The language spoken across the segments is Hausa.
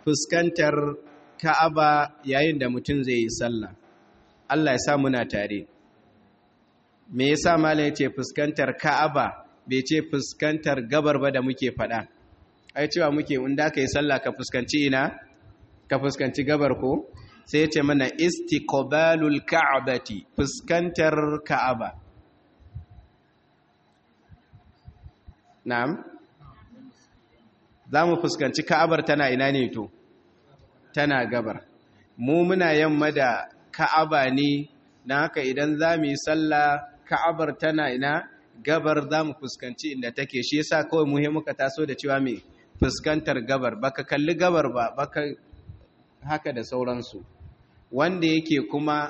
fuskantar ka'aba yayin da mutum zai yi sallah Allah ya sa muna tare me yasa malam yace fuskantar ka'aba bai ce fuskantar gabar ba da muke fada ai cewa muke inda ka yi sallah ka fuskanci ina ka fuskanci gabar ko sai ya ce mana istiqbalul ka'bati fuskantar ka'aba na'am za mu fuskanci ka'abar tana ina ne to tana gabar mu muna yamma da ka'aba ne na haka idan za mu yi sallah ka'abar tana ina gabar za mu fuskanci inda take shi yasa kawai muhim muka taso da cewa mai fuskantar gabar baka kalli gabar ba baka haka da sauransu wanda yake kuma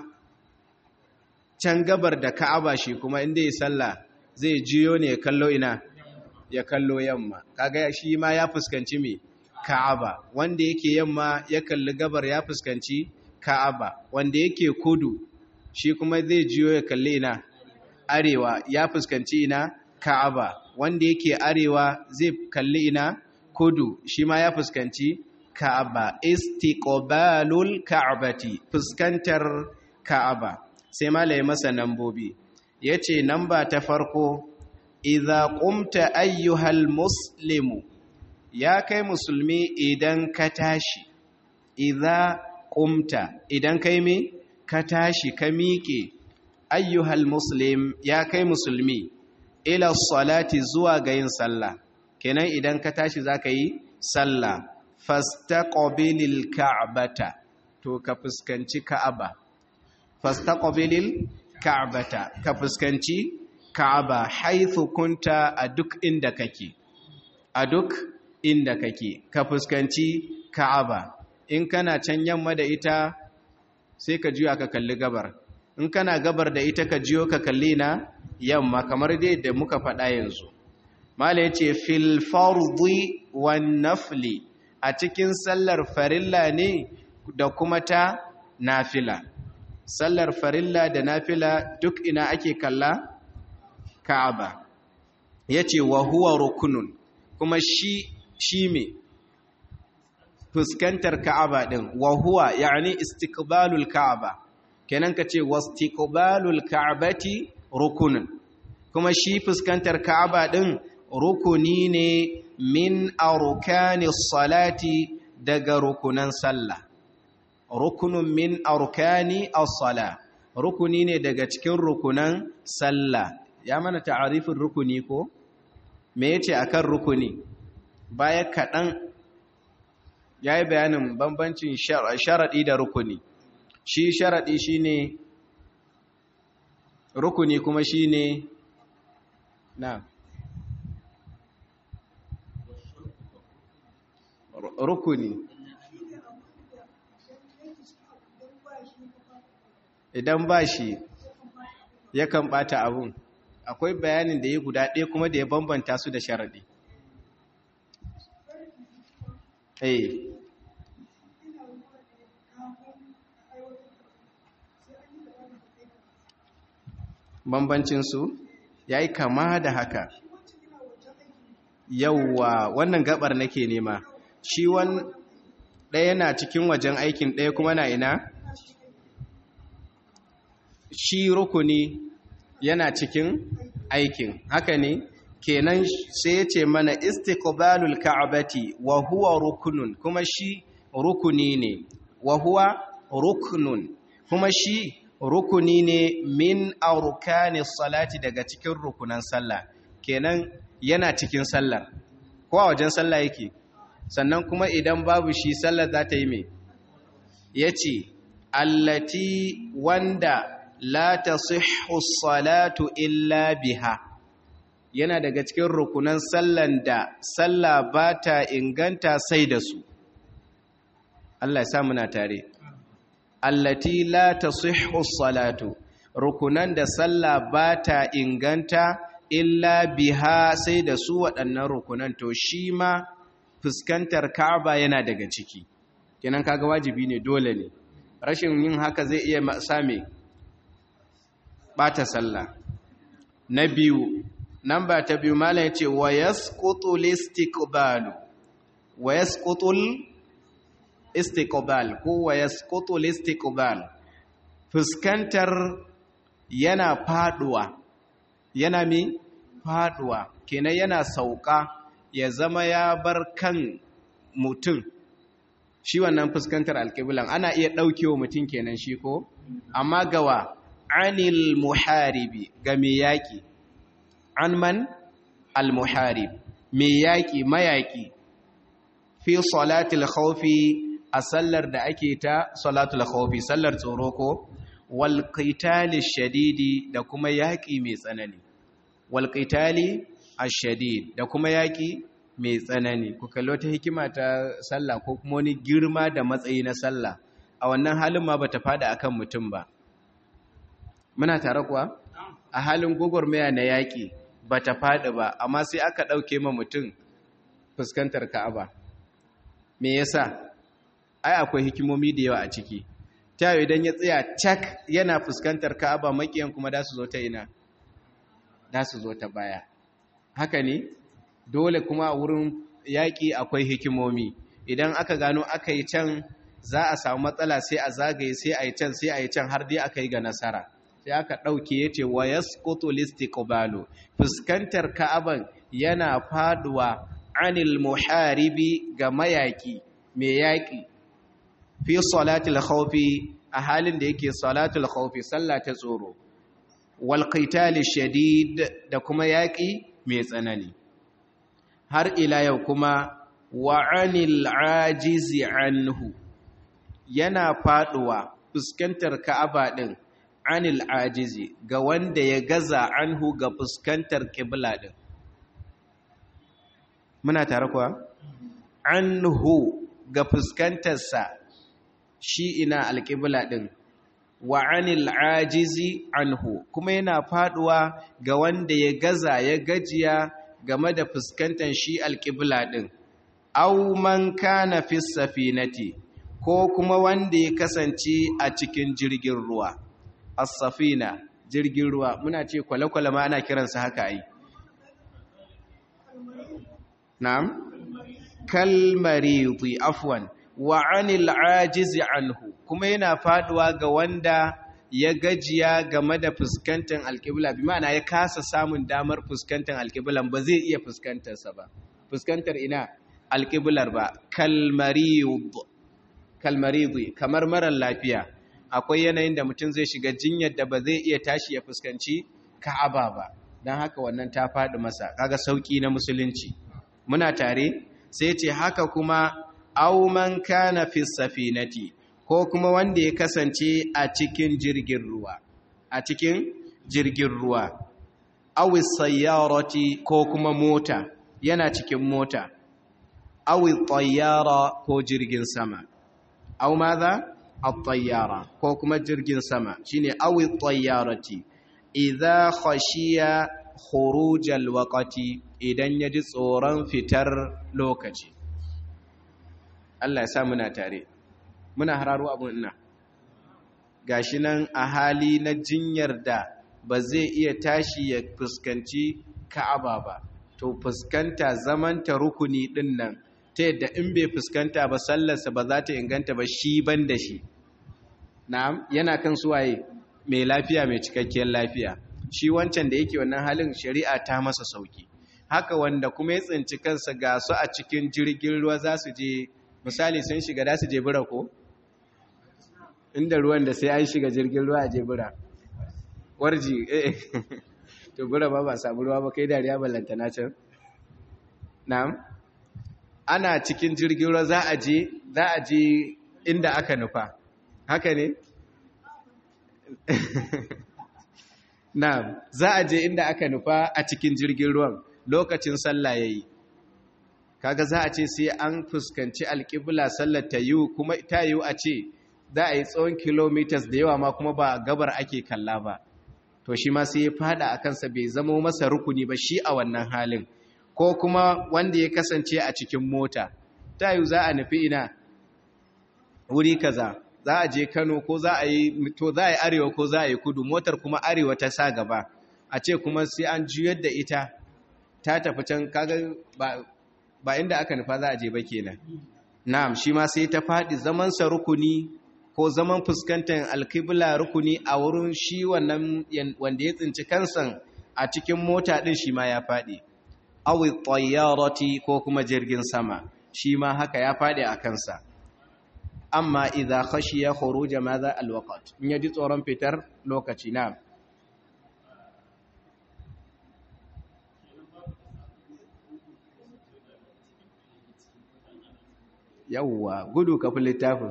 can gabar da ka'aba shi kuma inda ya sallah zai jiyo ne ya kallo ina ya kallo yamma kaga shi ma ya fuskanci me ka'aba wanda yake yamma ya kalli gabar ya fuskanci ka'aba wanda yake kudu shi kuma zai jiyo ya kalli ina arewa ya fuskanci ina ka'aba wanda yake arewa zai kalli ina kudu shi ma ya fuskanci ka'aba istiqbalul ka'bati fuskantar ka'aba sai malai masa nambobi yace namba ta farko idza qumta ayyuhal muslimu ya kai musulmi idan ka tashi idza qumta idan kai me ka tashi ka miƙe ayyuhal muslim ya kai musulmi ila salati zuwa ga yin sallah kenan idan ka tashi zaka yi sallah fastaqbilil ka'bata to ka fuskanci ka'aba fastaqbilil ka'bata ka fuskanci ka'aba haythu kunta a duk inda kake a duk inda kake ka fuskanci ka'aba in kana can yamma da ita sai ka juya ka kalli gabar in kana gabar da ita ka jiyo ka kalli na yamma kamar dai da muka faɗa yanzu mala yace fil fardi wan nafli a cikin sallar farilla ne da kuma ta nafila sallar farilla da nafila duk ina ake kalla ka'aba yace wa huwa rukunun kuma shi shi me fuskantar ka'aba din wa huwa yani istiqbalul ka'aba kenan kace wastiqbalul ka'bati rukunun kuma shi fuskantar ka'aba din rukuni ne min arkani salati daga rukunan sallah rukunun min arkani as-sala rukuni ne daga cikin rukunan sallah ya mana ta'arifin rukuni ko me yace akan rukuni baya kadan yayi bayanin bambancin sharadi da rukuni shi sharadi shine rukuni kuma shine na rukuni idan ba shi yakan bata abun akwai bayanin da ya guda ɗaya kuma da ya bambanta su da sharaɗi eh bambancinsu ya yi kama da haka yauwa wannan gabar nake nema shi wan ɗaya na cikin wajen aikin ɗaya kuma na ina shi rukuni yana cikin aikin haka ne kenan sai ya ce mana istiqbalul ka'bati wa huwa rukunun kuma shi rukuni ne wa huwa ruknun kuma shi rukuni ne min arkani salati daga cikin rukunan sallah kenan yana cikin sallar ko a wajen sallah yake sannan kuma idan babu shi sallar za ta yi mai yace allati wanda la tasihhu salatu illa biha yana daga cikin rukunan sallan da sallah ba ta inganta sai da su Allah ya sa muna tare allati la tasihhu salatu rukunan da sallah ba ta inganta illa biha sai da su waɗannan rukunan to shi ma fuskantar Ka'aba yana daga ciki kenan kaga wajibi ne dole ne rashin yin haka zai iya same bata sallah na biyu namba ta biyu malam yace wa yasqutu listiqbalu wa yasqutu istiqbal ko wa yasqutu istiqbal fuskantar yana faduwa yana mi faduwa kenan yana sauka ya zama ya bar kan mutum shi wannan fuskantar alƙiblan ana iya ɗaukewa mutum kenan shi ko amma gawa anil muharibi ga mai yaƙi an man al-muharib mai yaƙi mayaƙi fi salatul khawfi a sallar da ake ta salatul khawfi sallar tsoro ko wal qitali shadidi da kuma yaƙi mai tsanani wal qitali ash-shadid da kuma yaƙi mai tsanani ku kallo ta hikima ta sallah ko kuma wani girma da matsayi na sallah a wannan halin ma bata fada akan mutum ba muna tare kuwa a halin gwagwarmaya na yaƙi bata fada ba amma sai aka ɗauke ma mutum fuskantar ka'aba me yasa ai akwai hikimomi da yawa a ciki ta idan ya tsaya cak yana fuskantar ka'aba makiyan kuma da su zo ta ina da su zo ta baya haka ne dole kuma a wurin yaƙi akwai hikimomi idan aka gano aka yi can za a samu matsala sai a zagaye sai a yi can sai a yi can har dai aka yi ga nasara sai aka ɗauke ya ce wa ya skoto listiqbalu fuskantar ka'aban yana faduwa anil muharibi ga mayaƙi mai yaƙi fi salatul khawfi a halin da yake salatul khawfi sallah ta tsoro wal qitali shadid da kuma yaƙi mai tsanani har ila yau kuma wa anil ajizi anhu yana faduwa fuskantar ka'aba din anil ajizi ga wanda ya gaza anhu ga fuskantar kibla din muna tare kuwa anhu ga fuskantarsa shi ina alƙibla din wa anil ajizi anhu kuma yana faduwa ga wanda ya gaza ya gajiya game da fuskantar shi alƙibla ɗin, au man kana fi safinati ko kuma wanda ya kasance a cikin jirgin ruwa, as-safina jirgin ruwa muna ce kwale-kwale ma ana kiransa haka ai. Na'am? Kalmaridi afwan wa anil ajizi anhu kuma yana faduwa ga wanda ya gajiya game da fuskantar alƙibla bi ma'ana ya kasa samun damar fuskantar alƙiblan ba zai iya fuskantarsa ba fuskantar ina alƙiblar ba kalmaridi kamar marar lafiya akwai yanayin da mutum zai shiga jinyar da ba zai iya tashi ya fuskanci ka'aba ba don haka wannan ta faɗi masa kaga sauƙi na musulunci muna tare sai ce haka kuma auman kana fi safinati ko kuma wanda ya kasance a cikin jirgin ruwa a cikin jirgin ruwa awi sayyarati ko kuma mota yana cikin mota awi tayyara ko jirgin sama aw madha at-tayyara ko kuma jirgin sama shine awi tayyarati idza khashiya khuruj al-waqti idan yaji tsoron fitar lokaci Allah ya sa muna tare muna hararo abun ina gashi nan a hali na jinyar da ba zai iya tashi ya fuskanci ka'aba ba to fuskanta zamanta rukuni din nan ta yadda in bai fuskanta ba sallarsa ba za ta inganta ba shi ban da shi na'am yana kan suwaye mai lafiya mai cikakkiyar lafiya shi wancan da yake wannan halin shari'a ta masa sauki haka wanda kuma ya tsinci kansa ga su a cikin jirgin ruwa za su je misali sun shiga da su je bura ko inda ruwan da sai an shiga jirgin ruwa a je bura warji eh to bura ba ba samu ruwa ba kai dariya ballanta na can na'am ana cikin jirgin ruwa za a je za a je inda aka nufa haka ne na'am za a je inda aka nufa a cikin jirgin ruwan lokacin sallah yayi kaga za a ce sai an fuskanci alƙibla sallar ta yiwu kuma ta yiwu a ce za a yi tsawon kilomitas da yawa ma kuma ba gabar ake kalla ba to shi ma sai ya fada a kansa bai zama masa rukuni ba shi a wannan halin ko kuma wanda ya kasance a cikin mota ta yiwu za a nufi ina wuri kaza za a je kano ko za a yi to za a yi arewa ko za a yi kudu motar kuma arewa ta sa gaba a ce kuma sai an juyar da ita ta tafi can kaga ba ba inda aka nufa za a je ba kenan na'am shi ma sai ta faɗi zamansa rukuni ko zaman fuskantar alkibla rukuni a wurin shi wannan wanda ya tsinci kansan a cikin mota ɗin shi ma ya faɗi awi tsayyarati ko kuma jirgin sama shi ma haka ya faɗi a kansa amma idza khashiya khuruja madha alwaqt in yaji tsoron fitar lokaci na yawwa gudu kafin littafin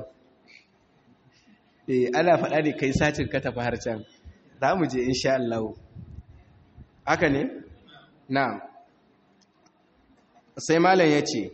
eh ana faɗa ne kai satin ka tafi har can za mu je insha Allah haka ne na'am sai malam yace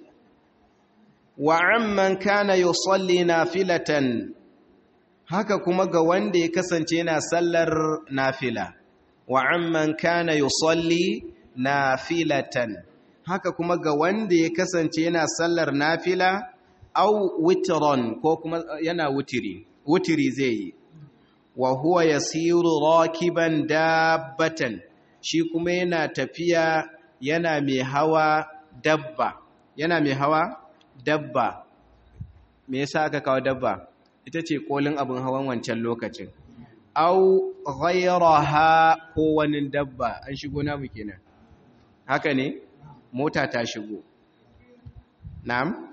wa amman kana yusalli nafilatan haka kuma ga wanda ya kasance yana sallar nafila wa amman kana yusalli nafilatan haka kuma ga wanda ya kasance yana sallar nafila au witron ko kuma yana wutiri wutiri zai yi wa huwa yasiru rakiban dabbatan shi kuma yana tafiya yana mai hawa dabba yana mai hawa dabba me yasa aka kawo dabba ita ce kolin abin hawan wancan lokacin au ghayraha ko wani dabba an shigo namu kenan haka ne mota ta shigo na'am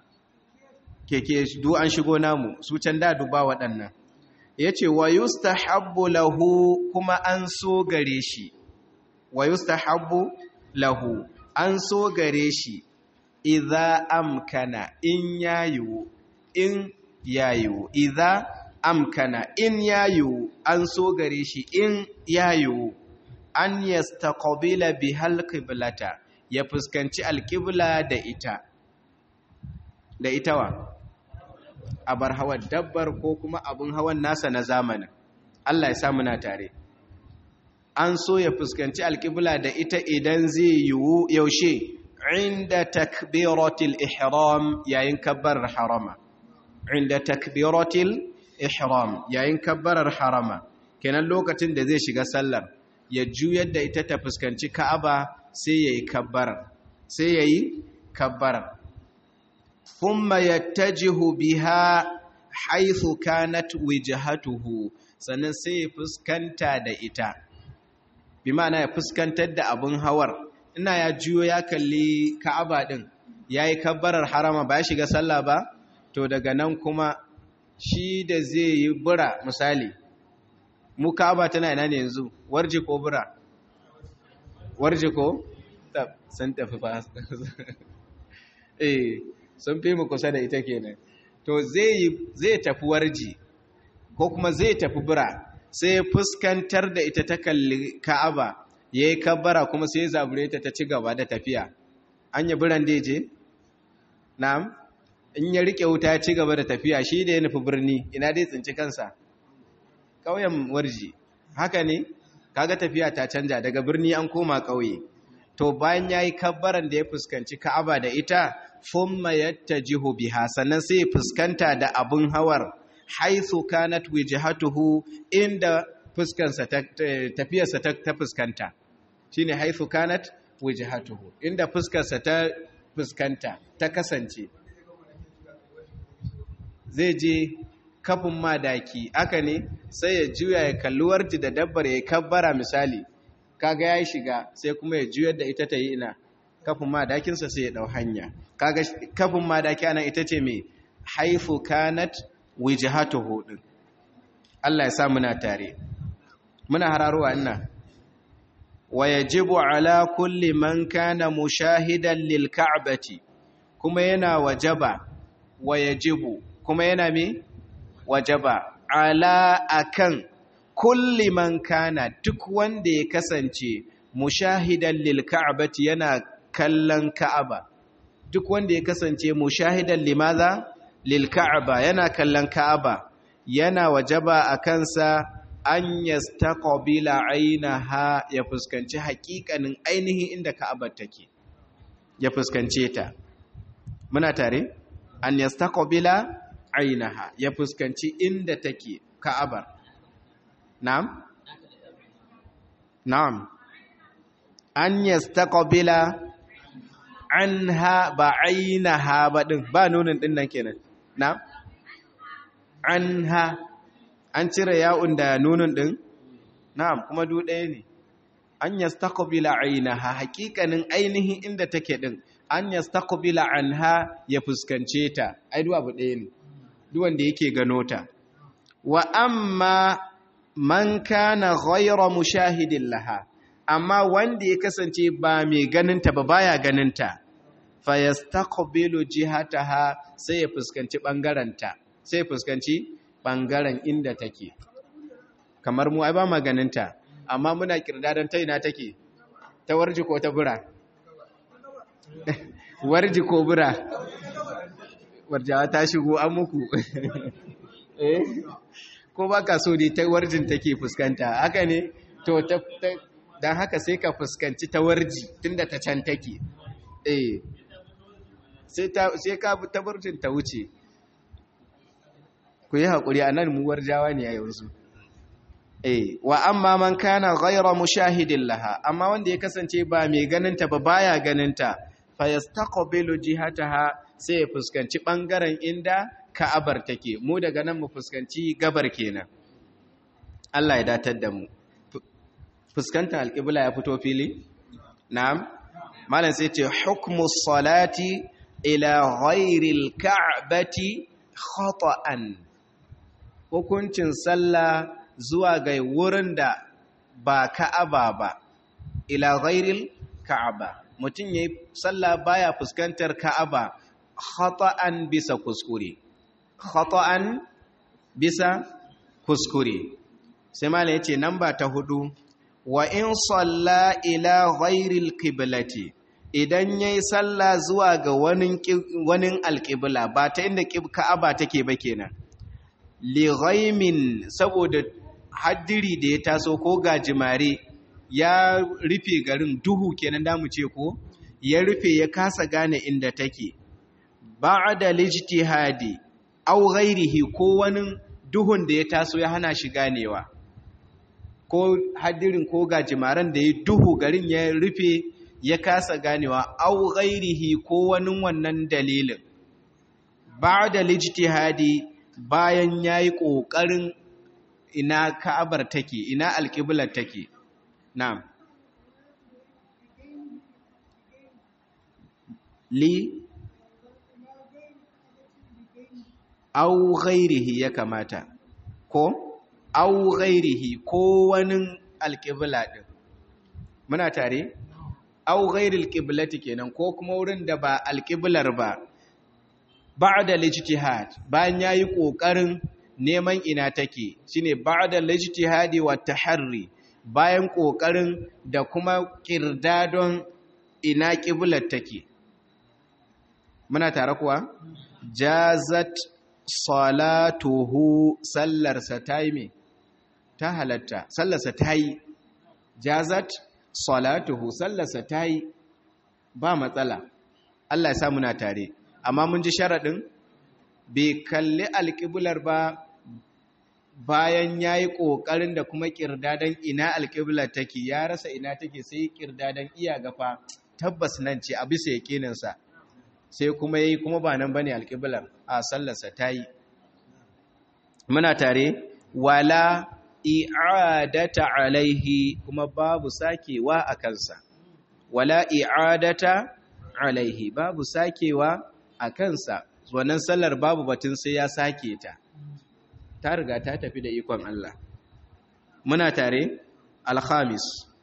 keke du an shigo namu su can da duba waɗannan yace wa yustahabbu lahu kuma an so gare shi wa yustahabbu lahu an so gare shi idza amkana in yayu in yayu idza amkana in yayu an so gare shi in yayu an yastaqbila bihal qiblata ya fuskanci alqibla da ita da ita wa abar hawan dabbar ko kuma abun hawan nasa na zamanin Allah ya sa muna tare an so ya fuskanci alqibla da ita idan zai yiwu yaushe inda takbiratil ihram yayin kabbarar harama inda takbiratil ihram yayin kabbarar harama kenan lokacin da zai shiga sallar ya juyar da ita ta fuskanci ka'aba sai yayi kabbar sai yayi kabbar thumma yattajihu biha haythu kanat wijhatuhu sannan sai ya fuskanta da ita bi ma'ana ya fuskantar da abun hawar ina ya juyo ya kalli ka'aba din yayi kabbarar harama ba ya shiga sallah ba to daga nan kuma shi da zai yi bura misali mu ka'aba tana ina ne yanzu warje ko bura warje ko sun tafi fa eh sun fi mu kusa da ita kenan to zai zai tafi warji ko kuma zai tafi bura sai fuskantar da ita ta kalli ka'aba ya yi kabbara kuma sai zabure ta ta ci gaba da tafiya an yi biran da je? na'am in ya rike wuta ya ci gaba da tafiya shi da ya nufi birni ina dai tsinci kansa ƙauyen warji haka ne kaga tafiya ta canja daga birni an koma ƙauye to bayan ya yi kabbaran da ya fuskanci ka'aba da ita fumma yattajihu biha sannan sai fuskanta da abun hawar haithu kanat wijhatuhu inda fuskansa tafiyarsa ta fuskanta shine haithu kanat wijhatuhu inda fuskarsa ta fuskanta ta kasance zai je kafin madaki aka ne sai ya juya ya kalli warji da dabbar ya kabbara misali kaga ya shiga sai kuma ya juyar da ita ta yi ina kafin madakinsa sai ya dau hanya kaga kafin madaki ana ita ce mai haifu kanat wijhatuhu din Allah ya sa muna tare muna hararuwa ina wa yajibu ala kulli man kana mushahidan lil ka'bati kuma yana wajaba wa yajibu kuma yana me wajaba ala akan kulli man kana duk wanda ya kasance mushahidan lil ka'bati yana kallon ka'aba duk wanda ya kasance mushahidan limaza lil ka'aba yana kallon ka'aba yana wajaba a kansa an yastaqbila ainaha ya fuskanci haƙiƙanin ainihin inda ka'abar take ya fuskance ta muna tare an yastaqbila ainaha ya fuskanci inda take ka'abar na'am na'am an yastaqbila anha ba ainaha ba din ba nunin din nan kenan na anha an cire ya'un da nunin din na'am kuma du ɗaya ne an yastaqbila ainaha hakikanin ainihin inda take din an yastaqbila anha ya fuskance ta ai duk abu ɗaya ne duk wanda yake gano ta wa amma man kana ghayra mushahidin laha amma wanda ya kasance ba mai ganinta ba baya ganinta fa yastaqbilu jihataha sai ya fuskanci bangaranta sai ya fuskanci bangaren inda take kamar mu ai ba ma ganinta amma muna kirdadan ta ina take ta warji ko ta bura warji ko bura warjawa ta shigo an muku eh ko ba ka so dai ta warjin take fuskanta haka ne to ta don haka sai ka fuskanci ta warji tunda ta can take eh sai ka ta warjin ta wuce ku yi haƙuri a nan mu warjawa ne a yanzu eh wa amma man kana ghayra mushahidin laha amma wanda ya kasance ba mai ganinta ba baya ganinta fa yastaqbilu jihataha sai ya fuskanci bangaren inda ka'abar take mu daga nan mu fuskanci gabar kenan Allah ya datar da mu fuskantar alƙibla ya fito fili na'am malam sai ce hukmu salati ila ghairil ka'bati khata'an hukuncin sallah zuwa ga wurin da ba ka'aba ba ila ghairil ka'aba mutum yayi sallah baya fuskantar ka'aba khata'an bisa kuskure khata'an bisa kuskure sai mala yace namba ta hudu wa in salla ila ghairil qiblati idan yayi sallah zuwa ga wani wani alqibla ba ta inda ka'aba take ba kenan li ghaimin saboda haddiri da ya taso ko gajimare ya rufe garin duhu kenan da mu ce ko ya rufe ya kasa gane inda take ba'da lijtihadi aw ghairihi ko wani duhun da ya taso ya hana shi ganewa ko hadirin ko gajimaren da ya duhu garin ya rufe ya kasa ganewa aw ghairihi ko wani wannan dalilin ba'da lijtihadi bayan yayi kokarin ina ka'abar take ina alqiblar take na'am li au ghairihi ya kamata ko au ghairihi ko wani alƙibla ɗin muna tare au ghairil qiblati kenan ko kuma wurin da ba alƙiblar ba ba'da lijtihad bayan yayi kokarin neman ina take shine ba'da lijtihadi wa taharri bayan kokarin da kuma kirdadon ina qiblar take muna tare kuwa jazat salatuhu sallarsa ta yi mai ta halatta sallarsa ta yi jazat salatuhu sallarsa ta yi ba matsala Allah ya sa muna tare amma mun ji sharaɗin bai kalli alƙiblar ba bayan ya yi ƙoƙarin da kuma ƙirdadan ina alƙiblar take ya rasa ina take sai ƙirdadan iya gafa tabbas nan ce a bisa yaƙininsa sai kuma yi kuma ba nan bane alƙiblar a sallarsa ta yi muna tare wala i'adata alaihi kuma babu sakewa a kansa wala i'adata alaihi babu sakewa a kansa wannan sallar babu batun sai ya sake ta ta riga ta tafi da ikon Allah muna tare alhamis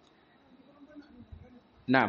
na'am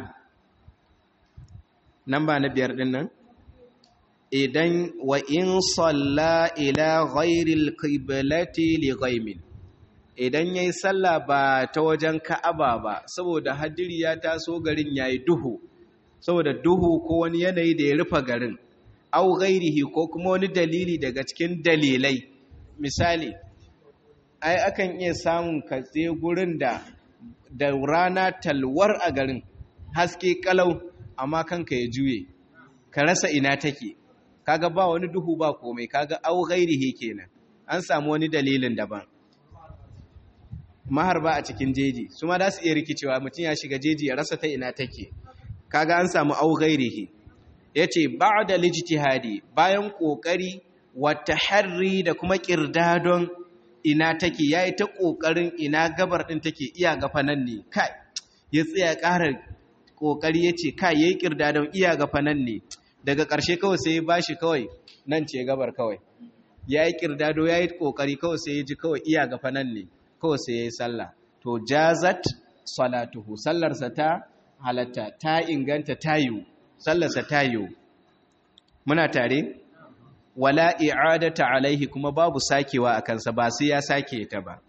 nan ba na biyar ɗin nan idan wa in salla ila ghairil qiblati li ghaimin idan yayi salla ba ta wajen Ka'aba ba saboda hadiri ya taso garin yayi duhu saboda duhu ko wani yanayi da ya rufe garin au ghairihi ko kuma wani dalili daga cikin dalilai misali ai akan iya samun katse gurin da da rana talwar a garin haske kalau amma kanka ya juye ka rasa ina take kaga ba wani duhu ba komai kaga au ghairihi kenan an samu wani dalilin daban maharba a cikin jeji su ma za su iya rikicewa mutum ya shiga jeji ya rasa ta ina take kaga an samu au ghairihi yace ba'da lijtihadi bayan kokari wa taharri da kuma kirdadon ina take yayi ta kokarin ina gabar din take iya gafa nan ne kai ya tsaya ƙara kokari yace kai yayi kirdadon iya gafa nan ne daga ƙarshe kawai sai ya bashi kawai nan ce gabar kawai yayi kirdado yayi kokari kawai sai ya ji kawai iya gafa nan ne kawai sai yayi sallah to jazat salatuhu sallarsa ta halatta ta inganta tayu sallarsa tayu muna tare wala i'adata alaihi kuma babu sakewa a kansa ba sai ya sake ta ba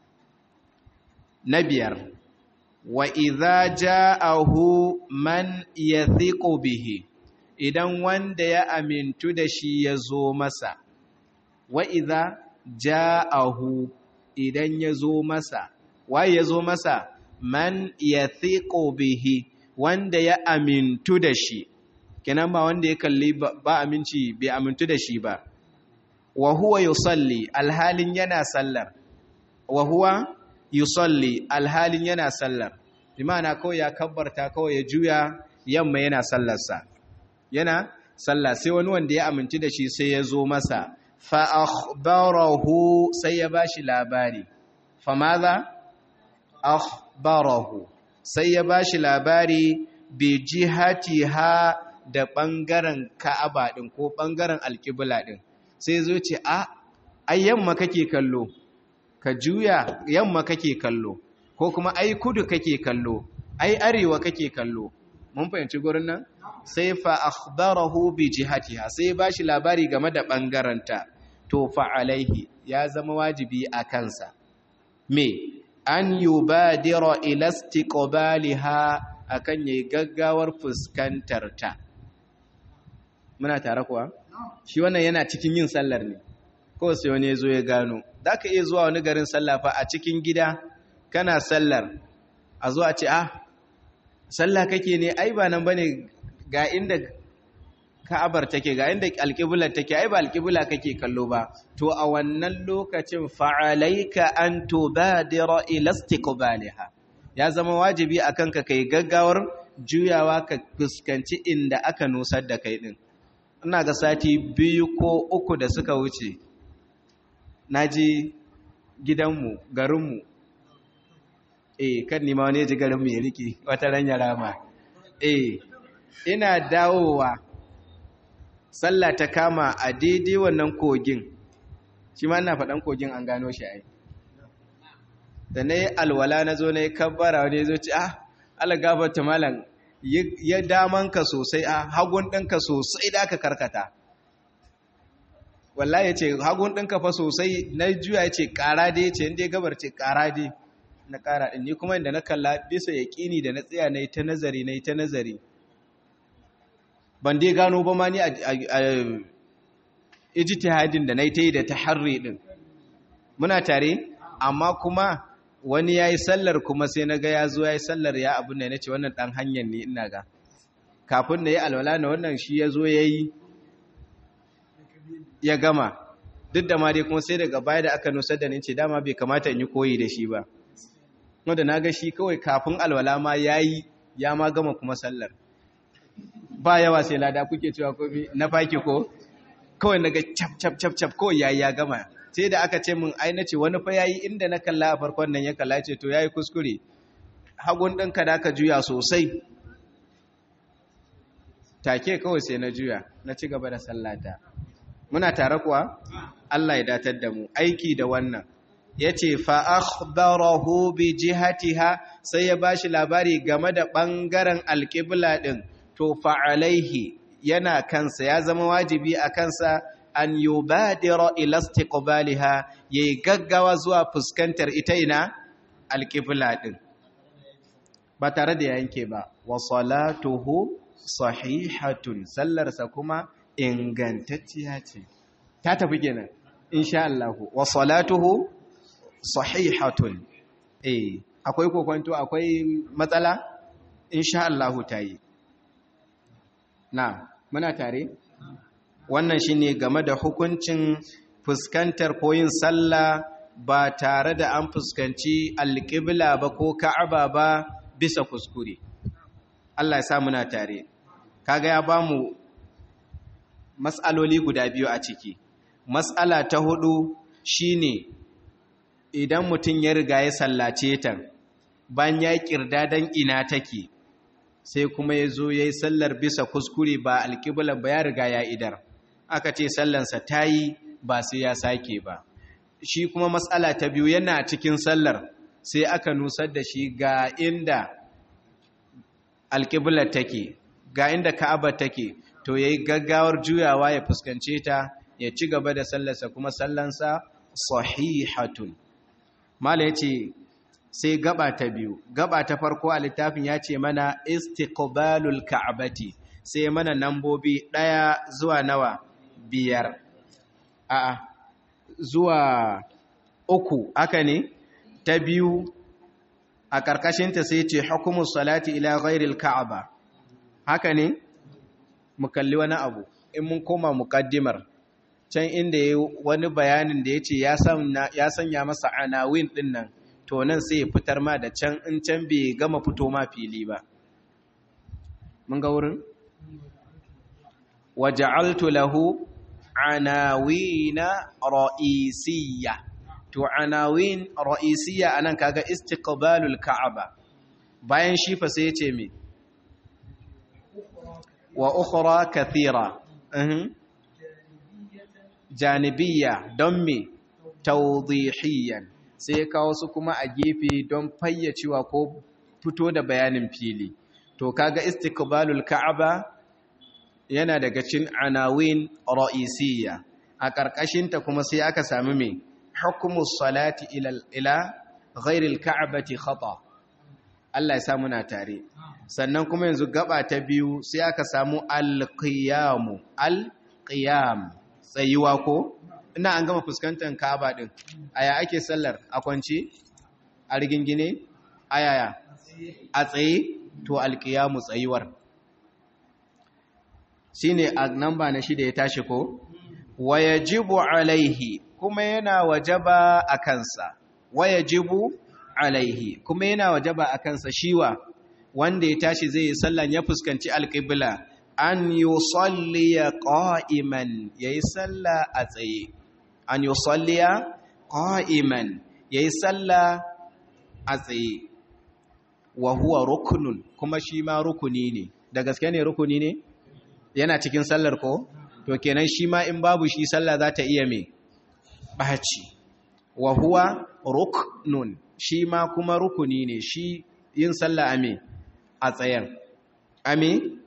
na biyar wa idza ja'ahu man yathiqu bihi idan wanda ya amintu da shi ya zo masa wa idza ja'ahu idan ya zo masa waye ya zo masa man yathiqu bihi wanda ya amintu da shi kenan ba wanda ya kalli ba aminci bai amintu da shi ba wa huwa yusalli alhalin yana sallar wa huwa yusalli alhalin yana sallar bimana kawai ya kabbarta kawai ya juya yamma yana sallarsa yana sallah sai wani wanda ya amintu da shi sai ya zo masa fa akhbarahu sai ya bashi labari fa madha akhbarahu sai ya bashi labari bi jihatiha da ɓangaren ka'aba ɗin ko ɓangaren alƙibla ɗin sai zo ce a ai yamma kake kallo ka juya yamma kake kallo ko kuma ai kudu kake kallo ai arewa kake kallo mun fahimci gurin nan sai fa akhbarahu bi jihatiha sai ba shi labari game da ɓangaranta to fa alaihi ya zama wajibi a kansa me an yubadira ila istiqbaliha akan yayi gaggawar fuskantar ta muna tare kuwa shi wannan yana cikin yin sallar ne ko sai wani yazo ya gano zaka iya zuwa wani garin sallah fa a cikin gida kana sallar a zo a ce ah sallah kake ne ai ba nan bane ga inda Ka'abar take ga inda alƙiblar take ai ba alƙibla kake kallo ba to a wannan lokacin fa'alaika an tubadira ila istiqbaliha ya zama wajibi akan ka kai gaggawar juyawa ka fuskanci inda aka nusar da kai din ina ga sati biyu ko uku da suka wuce naji gidanmu garinmu eh kan nima wani ji garinmu ya rike wata ranya rama eh ina dawowa sallah ta kama a daidai wannan kogin shi ma ina faɗan kogin an gano shi ai da na yi alwala na zo na yi kabbara wani zo ci ah algabata malam ya damanka sosai a hagun ɗinka sosai da aka karkata wallahi ya ce hagun ɗinka fa sosai na juya ya ce ƙara dai ce inda ya gabar ce ƙara dai na ƙara ɗin ni kuma inda na kalla bisa ya ƙini da na tsaya na yi ta nazari na yi ta nazari ban dai gano ba ma ni a ijtihadin da na yi ta yi da taharri ɗin muna tare amma kuma wani ya yi sallar kuma sai na ga ya zo ya yi sallar ya abin da na ce wannan ɗan hanyar ne ina ga kafin da ya alwala na wannan shi ya zo ya yi ya gama duk da ma dai kuma sai daga baya da aka nusar da ni ce dama bai kamata in yi koyi da shi ba wanda na ga shi kawai kafin alwala ma ya yi ya ma gama kuma sallar ba yawa sai lada kuke cewa komi na faki ko kawai na ga cap cap cap cap kawai ya ya gama sai da aka ce min ai na ce wani fa yayi inda na kalla a farkon nan ya kalla ce to yayi kuskure hagun ɗinka da aka juya sosai take kawai sai na juya na ci gaba da sallata muna tare kuwa Allah ya datar da mu aiki da wannan yace fa akhbarahu bi jihatiha sai ya bashi labari game da bangaren alqibla din to fa alaihi yana kansa ya zama wajibi a kansa an yubadira ila istiqbaliha yayi gaggawa zuwa fuskantar ita ina alqibla din ba tare da yanke ba wa salatuhu sahihatun sallarsa kuma ingantacciya ce ta tafi kenan insha Allah wa salatuhu sahihatun eh akwai kokonto akwai matsala insha Allah tayi na muna tare wannan shine game da hukuncin fuskantar koyin sallah ba tare da an fuskanci alƙibla ba ko ka'aba ba bisa kuskure Allah ya sa muna tare kaga ya bamu mas'aloli guda biyu a ciki mas'ala ta hudu shine idan mutum ya riga ya sallace ta bayan ya kirda dan ina take sai kuma ya zo ya yi sallar bisa kuskure ba alƙiblar ba ya riga ya idar aka ce sallansa ta yi ba sai ya sake ba shi kuma matsala ta biyu yana cikin sallar sai aka nusar da shi ga inda alƙiblar take ga inda ka'aba take to ya yi gaggawar juyawa ya fuskance ta ya ci gaba da sallarsa kuma sallansa sahihatun mala ya ce sai gaba ta biyu gaba ta farko a littafin ya ce mana istiqbalul ka'bati sai mana nambobi ɗaya zuwa nawa biyar a zuwa uku haka ne ta biyu a ƙarƙashinta sai ce hukumus salati ila ghairil ka'aba haka ne mu kalli wani abu in mun koma muƙaddimar can inda ya wani bayanin da ya ce ya sanya masa anawin ɗin nan to nan sai ya fitar ma da can in can bai gama fito ma fili ba mun ga wurin waja'altu lahu anawina ra'isiyya to anawin ra'isiyya anan kaga istiqbalul ka'aba bayan shi fa sai yace me wa ukhra kathira janibiyya don me tawdihiyan sai kawo su kuma a gefe don fayyacewa ko fito da bayanin fili to kaga istiqbalul ka'aba yana daga cikin anawin ra'isiyya a ƙarƙashinta kuma sai aka sami mai hukumus salati ila ila ghairil ka'bati khata Allah ya sa muna tare sannan kuma yanzu gaba ta biyu sai aka samu alqiyamu alqiyam tsayuwa ko ina an gama fuskantar Ka'aba din aya ake sallar a kwance a rigingine ayaya a tsaye to alqiyamu tsayuwar shine a namba na shida ya tashi ko wayajibu alaihi kuma yana wajaba a kansa wayajibu alaihi kuma yana wajaba a kansa shiwa wanda ya tashi zai yi sallan ya fuskanci alƙibla an yusalliya qa'iman yayi salla a tsaye an yusalliya qa'iman yayi salla a tsaye wa huwa ruknun kuma shi ma rukuni ne da gaske ne rukuni ne yana cikin sallar ko to kenan shi ma in babu shi sallah za ta iya me ɓaci wa huwa ruknun shi ma kuma rukuni ne shi yin sallah ame a tsayar ame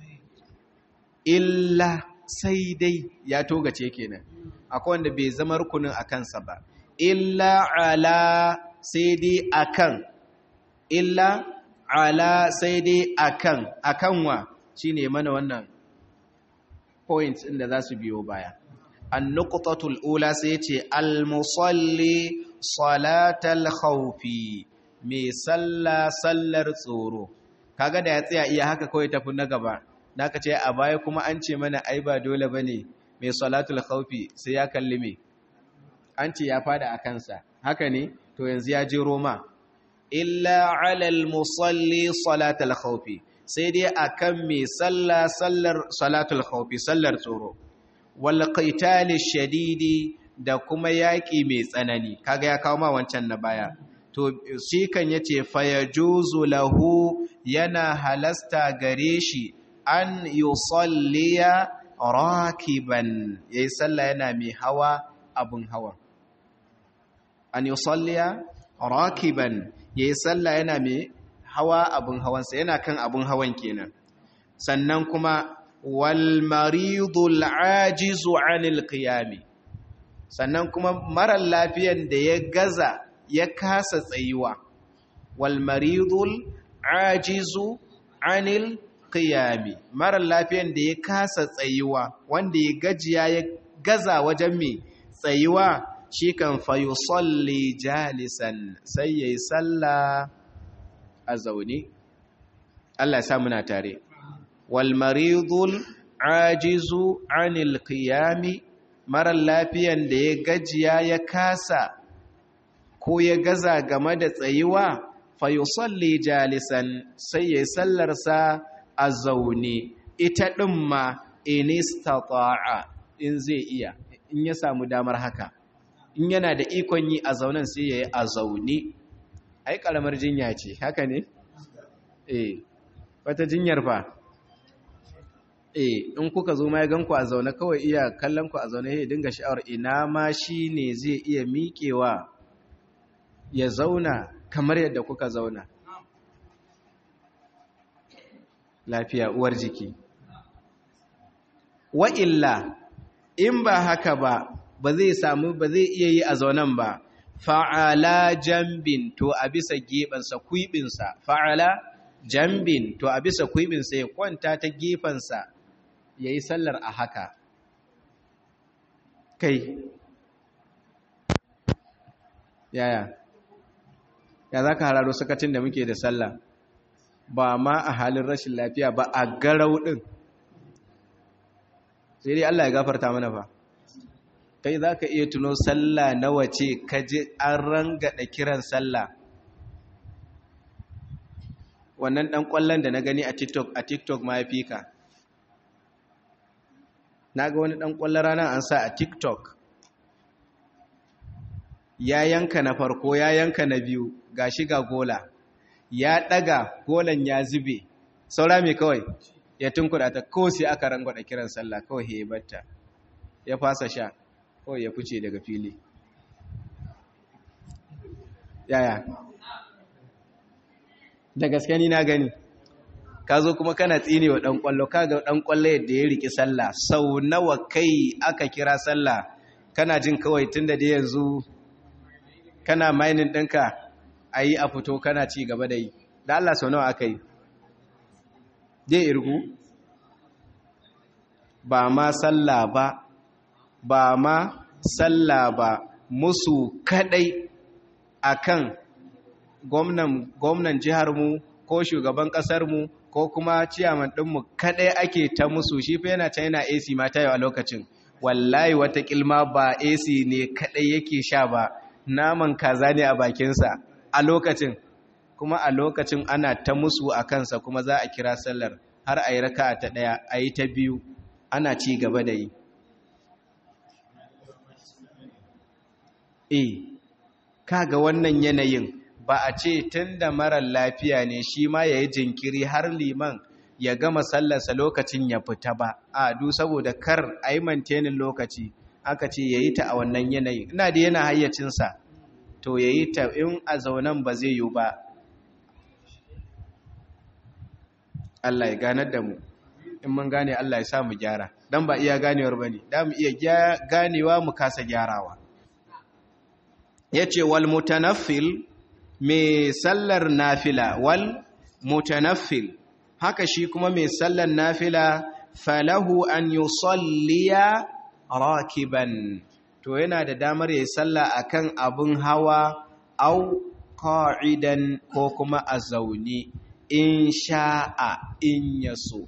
illa sai dai ya togace kenan akwai wanda bai zama rukunin a kansa ba illa ala sai dai akan illa ala sai dai akan akan wa shine mana wannan points inda za su biyo baya an nuqtatul ula sai ce al-musalli salatal khawfi mai salla sallar tsoro kaga da ya tsaya iya haka kawai tafi na gaba naka ce a baya kuma an ce mana ai ba dole bane mai salatul khawfi sai ya kalli me an ce ya fada a kansa haka ne to yanzu ya je roma illa alal musalli salatal khawfi sai dai akan mai salla sallar salatul khawfi sallar tsoro wal qitali shadidi da kuma yaki mai tsanani kaga ya kawo ma wancan na baya to shi kan yace fayajuzu lahu yana halasta gare shi an yusalliya rakiban yayi salla yana mai hawa abun hawa an yusalliya rakiban yayi salla yana mai hawa abin hawansa yana kan abin hawan kenan sannan kuma wal maridul ajizu anil qiyami sannan kuma marar lafiyan da ya gaza ya kasa tsayuwa wal maridul ajizu anil qiyami marar lafiyan da ya kasa tsayuwa wanda ya gajiya ya gaza wajen mai tsayuwa shi kan fa yusalli jalisan sai yayi sallah a zaune Allah ya sa muna tare wal maridul ajizu anil qiyami mara lafiyan da ya gajiya ya kasa ko ya gaza game da tsayuwa fayusalli jalisan sai ya sallarsa a zaune ita ɗin ma inistata'a in zai iya in ya samu damar haka in yana da ikon yi a zaunen sai ya yi a zaune ai ƙaramar jinya ce haka ne? eh wata jinyar fa eh in kuka zo ma ya ganku a zaune kawai iya kallon ku a zaune ya dinga sha'awar ina ma shi ne zai iya miƙewa ya zauna kamar yadda kuka zauna lafiya uwar jiki wa illa in ba haka ba ba zai samu ba zai iya yi a zaunen ba fa'ala jambin to a bisa gefansa kuibinsa fa'ala jambin to a bisa kuibinsa ya kwanta ta gefansa ya yi sallar a haka kai yaya ya za ka hararo sakacin da muke da sallah ba ma a halin rashin lafiya ba a garau ɗin sai dai Allah ya gafarta mana fa kai za ka iya tuno sallah na wace ka ji an rangada kiran sallah wannan ɗan ƙwallon da na gani a tiktok a tiktok ma ya fi ka na ga wani ɗan ƙwallon ranar an sa a tiktok ya yanka na farko ya yanka na biyu ga shiga gola ya ɗaga golan ya zube saura mai kawai ya tunkuɗa ta ko sai aka rangwada kiran sallah kawai ya batta ya fasa sha kawai ya fice daga fili yaya da gaske ni na gani ka zo kuma kana tsine wa ɗan ƙwallo ka ga ɗan ƙwallo yadda ya riƙi sallah sau nawa kai aka kira sallah kana jin kawai tun da yanzu kana mainin ɗinka a yi a fito kana ci gaba da yi da Allah sau nawa aka yi zai irgu ba ma sallah ba ba ma sallah ba musu kadai akan gwamnan gwamnan jiharmu ko shugaban ƙasarmu ko kuma ciyaman ɗinmu kadai ake ta musu shi fa yana can yana AC ma tayo a lokacin wallahi wata kilma ba AC ne kadai yake sha ba naman kaza ne a bakinsa a lokacin kuma a lokacin ana ta musu a kansa kuma za a kira sallar har a yi raka ta ɗaya a yi ta biyu ana ci gaba da yi e kaga wannan yanayin ba a ce tun da marar lafiya ne shi ma ya yi jinkiri har liman ya gama sallarsa lokacin ya fita ba a du saboda kar a yi mantenin lokaci aka ce ya yi ta a wannan yanayin ina da yana hayyacinsa to ya yi ta in a zaunan ba zai yi ba Allah ya ganar da mu in mun gane Allah ya sa mu gyara dan ba iya ganewar bane da mu iya ganewa mu kasa gyarawa yace wal mutanaffil me sallar nafila wal mutanaffil haka shi kuma me sallar nafila falahu an yusalliya rakiban to yana da damar yayi sallah akan abun hawa au qa'idan ko kuma a zaune in sha'a in yaso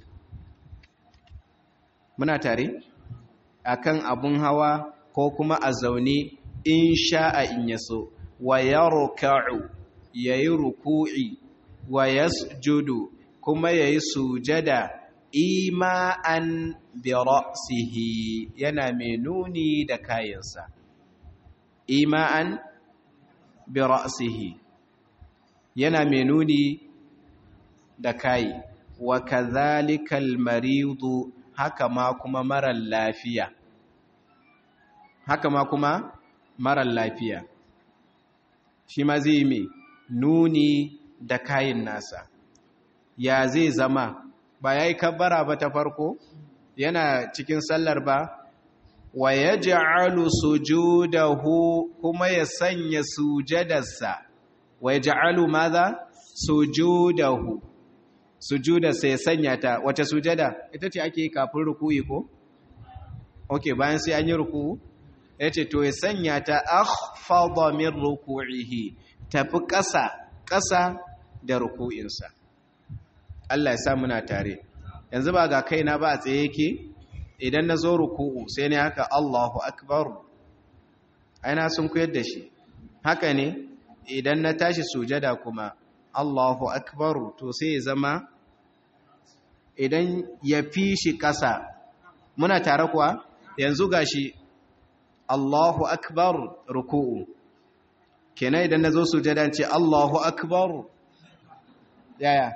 muna tare akan abun hawa ko kuma a zaune in sha'a in yaso wa yarka'u yayi ruku'i wa yasjudu kuma yayi sujada ima'an bi ra'sihi yana mai nuni da kayansa ima'an bi ra'sihi yana mai nuni da kai wa kadhalika al-maridu haka ma kuma marar lafiya haka ma kuma marar lafiya shi ma zai mai nuni da kayin nasa ya zai zama ba ya yi kabbara ba ta farko yana cikin sallar ba wa ya ja'alu sujudahu kuma ya sanya sujadarsa wa ya ja'alu maza sujudahu sujudarsa ya sanya ta wace sujada ita ce ake kafin ruku'i ko? ok bayan sai an yi ruku'u ya ce to ya sanya ta akhfadha min ruku'ihi tafi ƙasa ƙasa da ruku'insa Allah ya sa muna tare yanzu ba ga kaina ba a tsaye yake idan na zo ruku'u sai ne haka Allahu akbar aina sun koyar da shi haka ne idan na tashi sujada kuma Allahu akbar to sai ya zama idan ya fi shi ƙasa muna tare kuwa yanzu gashi Allahu akbar ruku'u kenan idan nazo sujada ce Allahu akbar yaya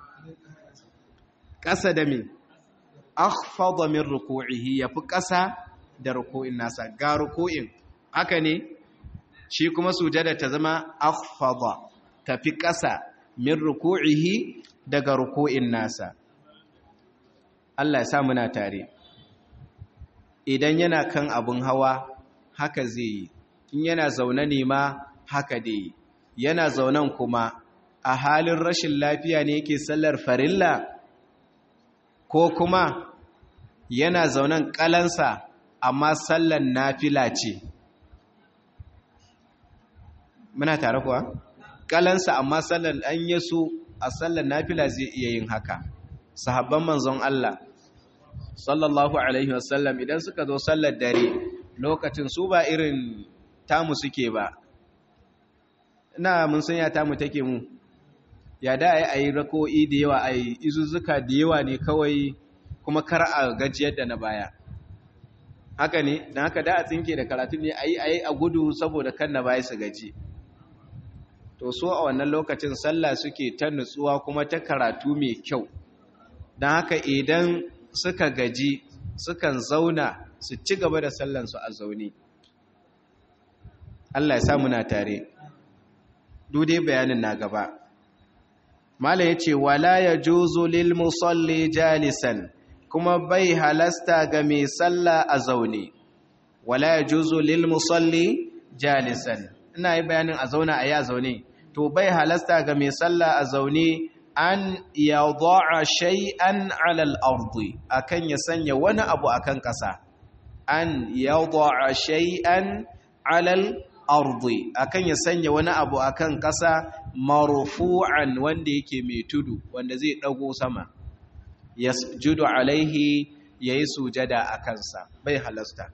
ƙasa da me akhfada min ruku'ihi yafi ƙasa da ruku'in nasa ga ruku'in haka ne shi kuma sujada ta zama akhfada tafi ƙasa min ruku'ihi daga ruku'in nasa Allah ya sa muna tare idan yana kan abun hawa haka zai yi in yana zaune ne ma haka dai yana zaunen kuma a halin rashin lafiya ne yake sallar farilla ko kuma yana zaunen kalansa amma sallar nafila ce muna tare kuwa kalansa amma sallar an yaso a sallar nafila zai iya yin haka sahabban manzon Allah sallallahu alaihi wasallam idan suka zo sallar dare lokacin su ba irin tamu suke ba ina mun san ya tamu take mu ya da ai ayi rako'i da yawa ai izuzzuka da yawa ne kawai kuma kar a gajiyar da na baya haka ne dan haka da a tsinke da karatu ne ayi ayi a gudu saboda kan na baya su gaji to so a wannan lokacin sallah suke ta nutsuwa kuma ta karatu mai kyau dan haka idan suka gaji sukan zauna su ci gaba da sallansu a zaune Allah ya samu na tare dai bayanin na gaba mala ya ce wala ya juzu lil musalli jalisan kuma bai halasta ga mai salla a zaune wala ya juzu lil musalli jalisan ina yi bayanin a zauna a yi a zaune to bai halasta ga mai salla a zaune an yada'a shay'an 'ala al-ardi akan ya sanya wani abu akan ƙasa an yada'a shay'an 'ala al-ardi akan ya sanya wani abu akan ƙasa marfu'an wanda yake mai tudu wanda zai dago sama yasjudu alaihi yayi sujada akan sa bai halasta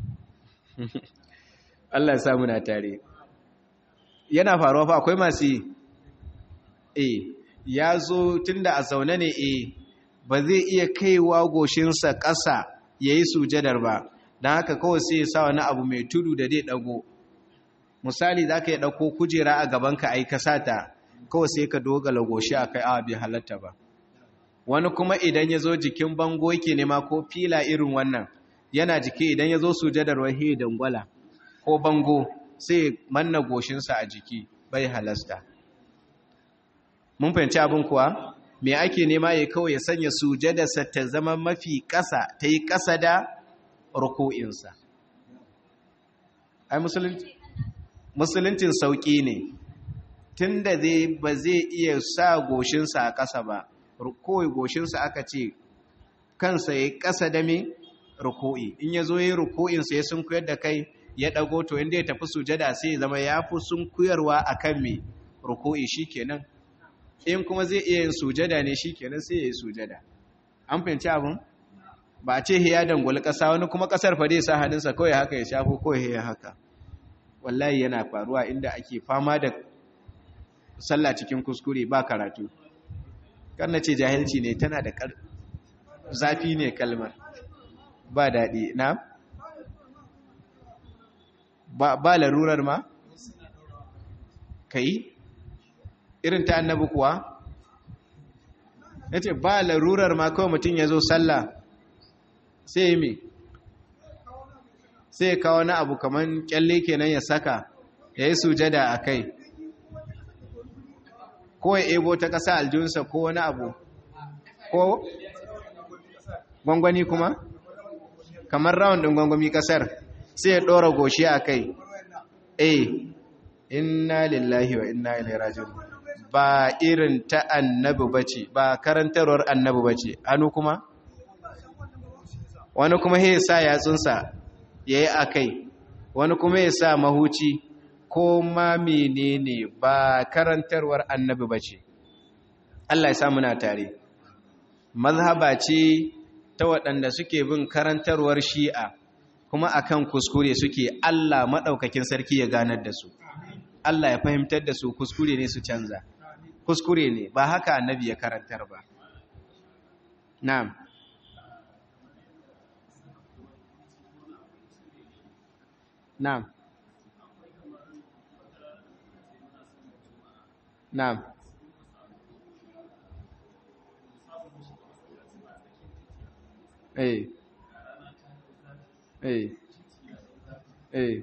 Allah ya samu na tare yana faruwa fa akwai masu eh ya zo tun da a zaune ne e ba zai iya kaiwa goshinsa ƙasa ya yi sujadar ba don haka kawai sai ya sa wani abu mai tudu da zai ɗago misali za ka yi ɗauko kujera a gabanka a yi kasata kawai sai ka dogala goshi a kai awa bai halatta ba wani kuma idan ya zo jikin bango yake nema ko fila irin wannan yana jiki idan ya zo sujadar wahi dangwala ko bango sai manna goshinsa a jiki bai halasta mun fahimci abin kuwa me ake nema ya kawai ya sanya sujadarsa ta zama mafi ƙasa ta yi ƙasa da ruku'insa ai musuluncin sauƙi ne tun da zai ba zai iya sa goshinsa a ƙasa ba kawai goshinsa aka ce kansa ya yi ƙasa da me ruku'i in ya zo ya yi ruku'insa ya sun kuyar da kai ya ɗago to inda ya tafi sujada sai ya zama ya fi sun kuyarwa a kan me ruku'i shi kenan in kuma zai iya yin sujada ne shi kenan sai ya yi sujada an fahimci abin ba a ce ya dangwali ƙasa wani kuma ƙasar fa dai sa hannunsa kawai haka ya shafo kawai ya haka wallahi yana faruwa inda ake fama da sallah cikin kuskure ba karatu na ce jahilci ne tana da zafi ne kalmar ba daɗi na ba larurar ma ka yi irin ta annabi kuwa ya ce ba larurar ma kawai mutum ya zo sallah sai yi me sai kawo na abu kamar kyalle kenan ya saka ya yi sujada a kai ko ya ebo ta ƙasa aljunsa ko wani abu ko gwangwani kuma kamar rawan ɗin gwangwami ƙasar sai ya ɗora goshi a kai eh inna lillahi wa inna ilaihi raji'un ba irin ta annabi bace ba karantarwar annabi bace hannu kuma wani kuma ya sa yatsunsa yayi akai wani kuma ya sa mahuci ko ma menene ba karantarwar annabi bace Allah ya sa muna tare mazhaba ce ta waɗanda suke bin karantarwar shi'a kuma akan kuskure suke Allah maɗaukakin sarki ya ganar da su Allah ya fahimtar da su kuskure ne su canza kuskure ne ba haka annabi ya karantar ba na'am na'am na'am eh eh eh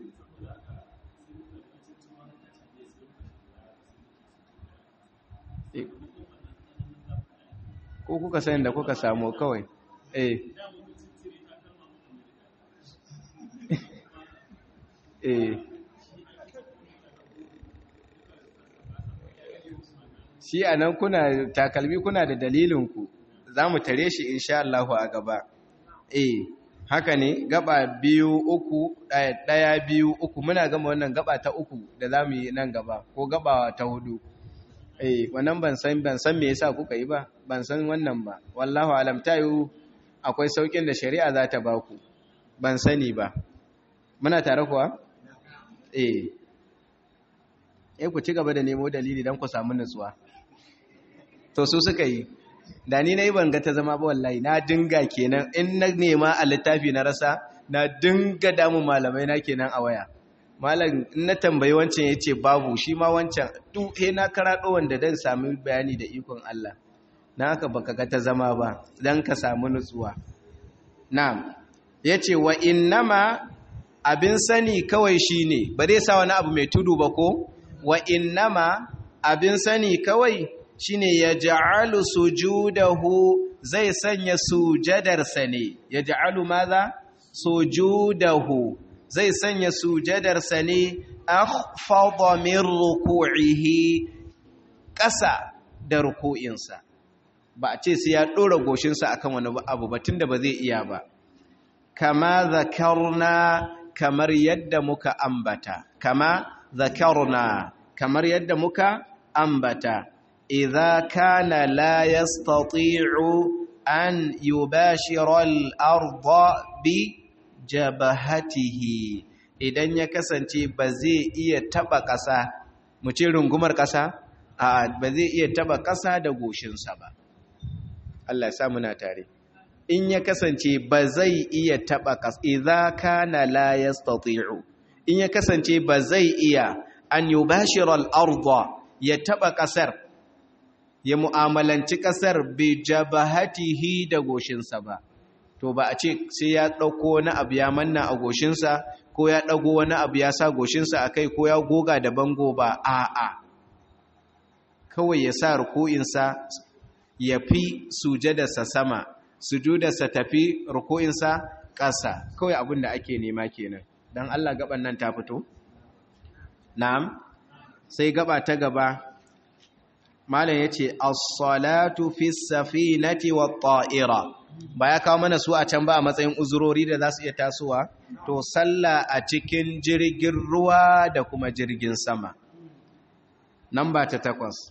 ko kuka sayin da kuka samu kawai eh eh shi a nan kuna takalmi kuna da dalilinku za mu tare shi insha Allah a gaba eh haka ne gaba biyu uku ɗaya biyu uku muna gama wannan gaba ta uku da za mu yi nan gaba ko gaba ta hudu eh wannan ban san ban san me yasa kuka yi ba ban san wannan ba wallahu alam tayu akwai saukin da shari'a za ta baku ban sani ba muna tare kuwa eh eh ku ci gaba da nemo dalili dan ku samu nutsuwa to su suka yi da ni nayi ban ga ta zama ba wallahi na dinga kenan in na nema a littafi na rasa na dinga damun malamai na kenan a waya malam in na tambayi wancan ya ce babu shi ma wancan he na karaɗo wanda don sami bayani da ikon Allah na haka baka ga ta zama ba don ka samu nutsuwa na'am ya ce wa innama abin sani kawai shi ne ba zai sa wani abu mai tudu ba ko wa innama abin sani kawai shi ne ya ja'alu sujudahu zai sanya sujadarsa ne ya ja'alu maza sujudahu zai sanya sujadarsa ne akhfadha min ruku'ihi ƙasa da ruku'insa ba a ce sai ya ɗora goshinsa akan wani abu ba tunda ba zai iya ba kama zakarna kamar yadda muka ambata kama zakarna kamar yadda muka ambata idza kana la yastati'u an yubashira al-ardha bi jabahatihi idan ya kasance ba zai iya taba ƙasa mu ce rungumar ƙasa a ba zai iya taba ƙasa da goshinsa ba Allah ya muna tare in ya kasance ba zai iya taba ƙasa idza kana la yastati'u in ya kasance ba zai iya an yubashira al-ardha ya taba ƙasar ya mu'amalanci ƙasar bi jabahatihi da goshinsa ba to ba a ce sai ya ɗauko wani abu ya manna a goshinsa ko ya ɗago wani abu ya sa goshinsa a kai ko ya goga da bango ba a'a kawai ya sa ruku'insa ya fi sujadarsa sama sujudarsa tafi ruku'insa ƙasa kawai abin da ake nema kenan don Allah gaban nan ta fito na'am sai gaba ta gaba malam yace as-salatu fi safinati wat-ta'ira ba ya kawo mana su a can ba a matsayin uzurori da za su iya tasowa to sallah a cikin jirgin ruwa da kuma jirgin sama nan ba ta takwas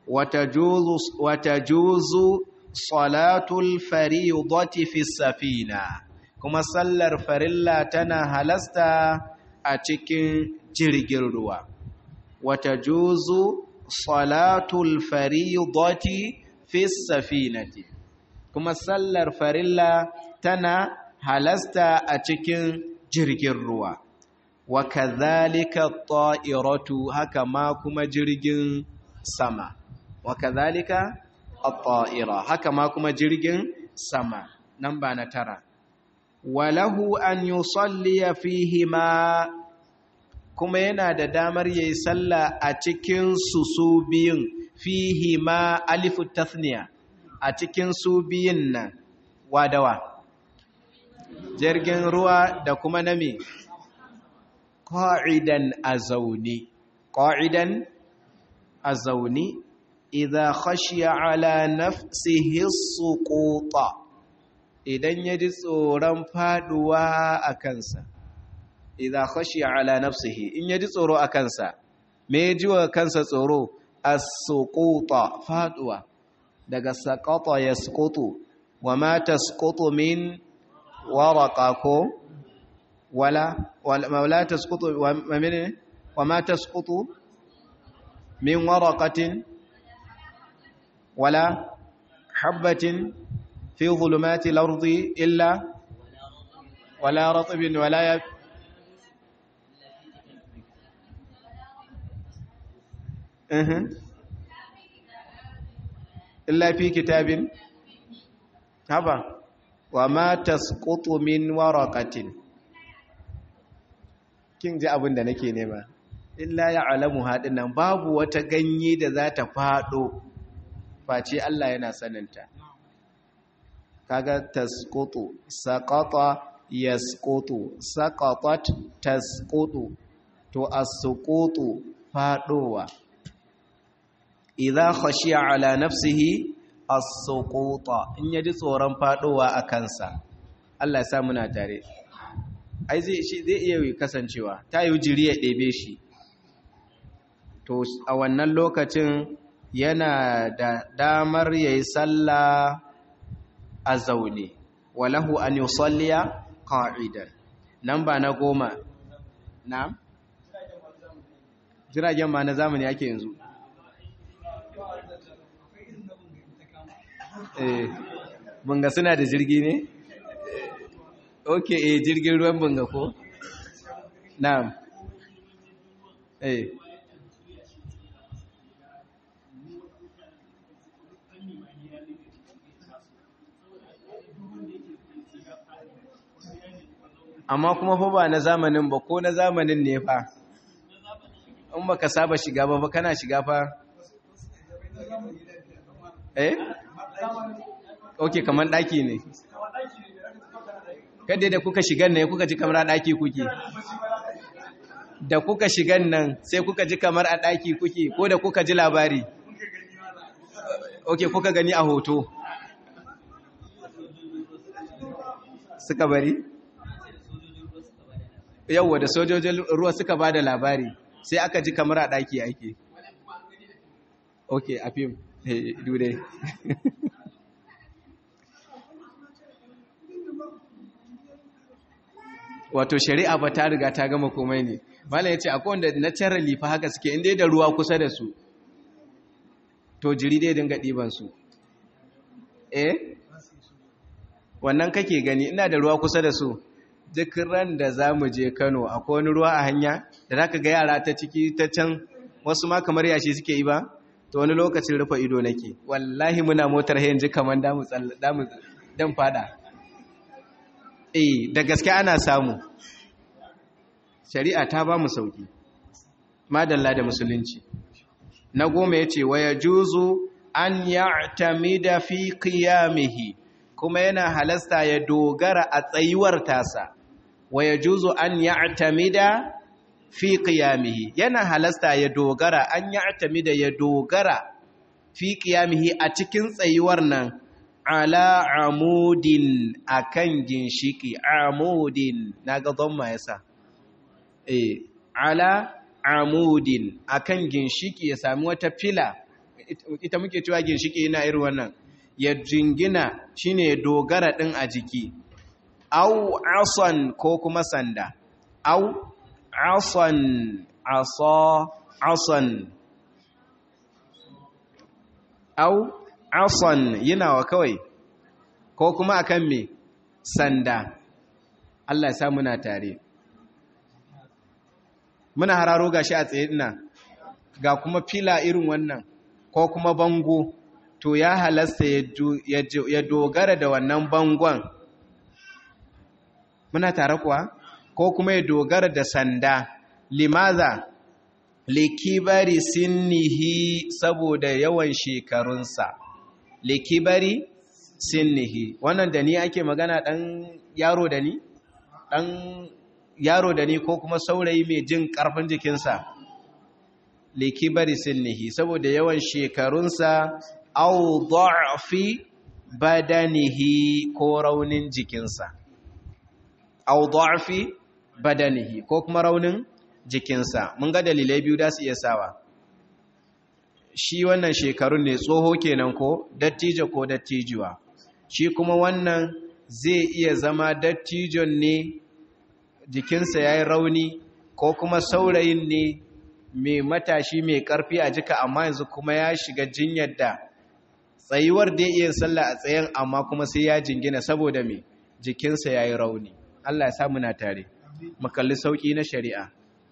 wata juzu salatul faridati fi safina kuma sallar farilla tana halasta a cikin jirgin ruwa wata juzu salatul faridati fi safinati kuma sallar farilla tana halasta a cikin jirgin ruwa wa kadhalika ta'iratu haka ma kuma jirgin sama wa kadhalika at-ta'ira haka ma kuma jirgin sama nan ba na tara walahu an yusalli fihi ma kuma yana da damar yayi sallah a cikin su su biyun fihi ma alifu tathniya a cikin su biyun nan wadawa jirgin ruwa da kuma nami qa'idan azawni qa'idan azawni idza khashiya ala nafsihi suquta idan yaji tsoron faduwa a kansa idza khashiya ala nafsihi in yaji tsoro a kansa me ji wa kansa tsoro as-suquta faduwa daga saqata yasqutu wa ma tasqutu min waraqa ko wala wala tasqutu wa min wa ma tasqutu min waraqatin wala habbatin fi zulumati lardi illa wala ratbin wala ya illa fi kitabin haba wa ma tasqutu min waraqatin kin ji abin da nake nema illa ya'lamu hadinnan babu wata ganye da za ta fado face Allah yana saninta kaga tasqutu saqata yasqutu saqatat tasqutu to as-suqutu fadowa idza khashiya ala nafsihi as-suquta in yaji tsoron fadowa a kansa Allah ya sa muna tare ai zai shi zai iya kasancewa ta yi jiri ya ɗebe shi to a wannan lokacin yana da damar yayi sallah a zaune walahu an yusalliya qa'idan nan ba na goma na jiragen ma na zamani ake yanzu eh bunga suna da jirgi ne ok eh jirgin ruwan bunga ko na'am eh amma kuma fa ba na zamanin ba ko na zamanin ne fa in baka saba shiga ba ba kana shiga fa eh ok kamar daki ne kada da kuka shigan nan kuka ji kamar a daki kuke da kuka shigan nan sai kuka ji kamar a daki kuke ko da kuka ji labari ok kuka gani a hoto suka bari yauwa da sojojin ruwa suka ba da labari sai aka ji kamar a daki ake ok a fim dudai wato shari'a ba ta riga ta gama komai ne malam ya ce akwai wanda naturally fa haka suke inda da ruwa kusa da su to jiri dai dinga ɗiban su eh wannan kake gani ina da ruwa kusa da su duk ran da za mu je kano akwai wani ruwa a hanya da za ka ga yara ta ciki ta can wasu ma kamar yashi suke yi ba to wani lokacin rufe ido nake wallahi muna motar hayan ji kamar damu dan fada eh da gaske ana samu shari'a ta ba mu sauki madalla da musulunci na goma yace waya juzu an ya'tamida fi qiyamihi kuma yana halasta ya dogara a tsayuwar tasa waya juzu an ya'tamida fi qiyamihi yana halasta ya dogara an ya'tamida ya dogara fi qiyamihi a cikin tsayuwar nan ala amudin akan ginshiki amudin naga dhamma yasa eh ala amudin akan ginshiki ya sami wata fila ita muke cewa ginshiki yana irin wannan ya jingina shine ya dogara din a jiki au asan ko kuma sanda au asan asa asan au asan yana wa kawai ko kuma akan me sanda Allah ya sa muna tare muna hararo gashi a tsaye ina ga kuma fila irin wannan ko kuma bango to ya halasta ya dogara da wannan bangon muna tare kuwa ko kuma ya dogara da sanda limaza likibari sinnihi saboda yawan shekarunsa likibari sinnihi wannan da ni ake magana dan yaro da ni dan yaro da ni ko kuma saurayi mai jin karfin jikinsa likibari sinnihi saboda yawan shekarunsa au da'fi badanihi ko raunin jikinsa au da'fi badanihi ko kuma raunin jikinsa mun ga dalilai biyu da su iya sawa shi wannan shekarun ne tsoho kenan ko dattijo ko dattijuwa shi kuma wannan zai iya zama dattijon ne jikinsa ya yi rauni ko kuma saurayin ne mai matashi mai karfi a jika amma yanzu kuma ya shiga jinyar da tsayuwar da iya sallah a tsayen amma kuma sai ya jingina saboda me jikinsa ya yi rauni Allah ya sa muna tare mu kalli sauƙi na shari'a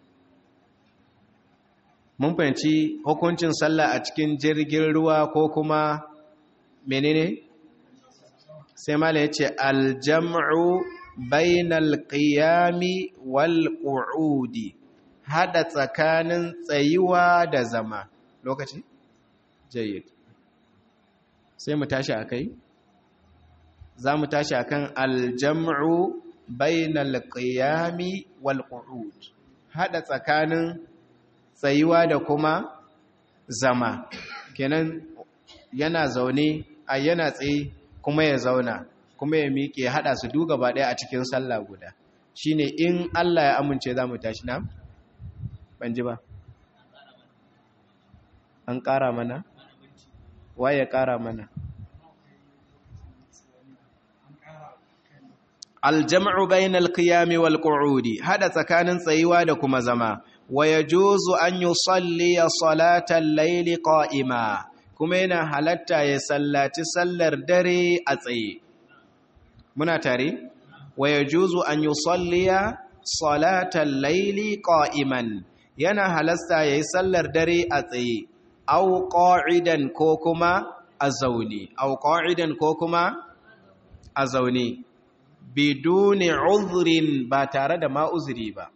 mun fahimci hukuncin sallah a cikin jirgin ruwa ko kuma menene sai mala ya ce aljam'u bainal qiyami wal qu'udi hada tsakanin tsayuwa da zama lokaci jayyid sai mu tashi akai za mu tashi akan aljam'u bainal qiyami wal qu'ud hada tsakanin tsayuwa da kuma zama kenan yana zaune a yana tsaye kuma ya zauna kuma ya miƙe haɗa su du gaba ɗaya a cikin sallah guda shine in Allah ya amince za mu tashi na ban ji ba an ƙara mana waye ya ƙara mana aljam'u bainal qiyami wal qu'udi hada tsakanin tsayuwa da kuma zama wa yajuzu an yusalli salatal layli qa'ima kuma yana halatta ya sallaci sallar dare a tsaye muna tare wa yajuzu an yusalli salatal layli qa'iman yana halasta yayi sallar dare a tsaye aw qa'idan ko kuma a zaune aw qa'idan ko kuma a zaune biduni uzrin ba tare da ma uzuri ba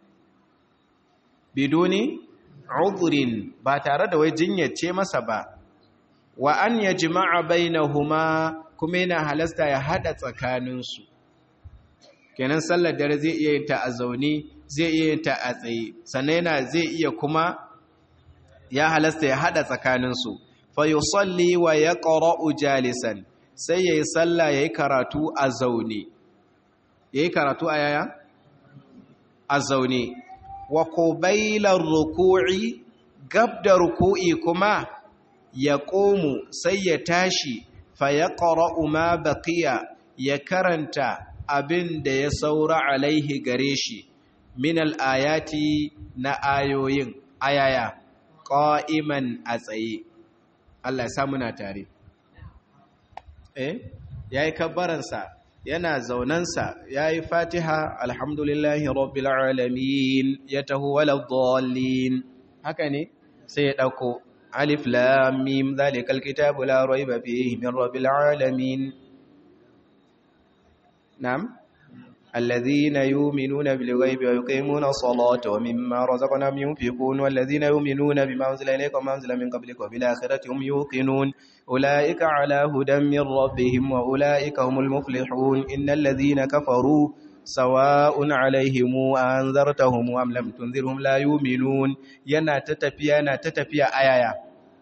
biduni uzrin ba tare da wai jinyace masa ba wa an yajma'a bainahuma kuma yana halasta ya hada tsakaninsu kenan sallar dare zai iya yin ta a zaune zai iya yin ta a tsaye sannan yana zai iya kuma ya halasta ya hada tsakaninsu fa yusalli wa yaqra'u jalisan sai yayi sallah yayi karatu a zaune yayi karatu a yaya a zaune wa qubailar ruku'i gab da ruku'i kuma ya ƙomu sai ya tashi fa ya ƙara'u ma baƙiya ya karanta abin da ya saura alaihi gare shi min al'ayati na ayoyin ayaya ƙa'iman a tsaye Allah ya samu na tare eh ya yi kabbaransa yana zaunansa ya yi fatiha alhamdulillahi rabbil alamin ya taho waladdallin haka ne sai ya ɗauko alif lam mim zalikal kitabu la raiba fihi min rabbil alamin na'am الذين يؤمنون بالغيب ويقيمون الصلاة ومما رزقناهم ينفقون والذين يؤمنون بما أنزل إليك وما أنزل من قبلك وبالآخرة هم يوقنون أولئك على هدى من ربهم وأولئك هم المفلحون إن الذين كفروا سواء عليهم أنذرتهم أم لم تنذرهم لا يؤمنون ينا تتفيا ينا تتفيا آيايا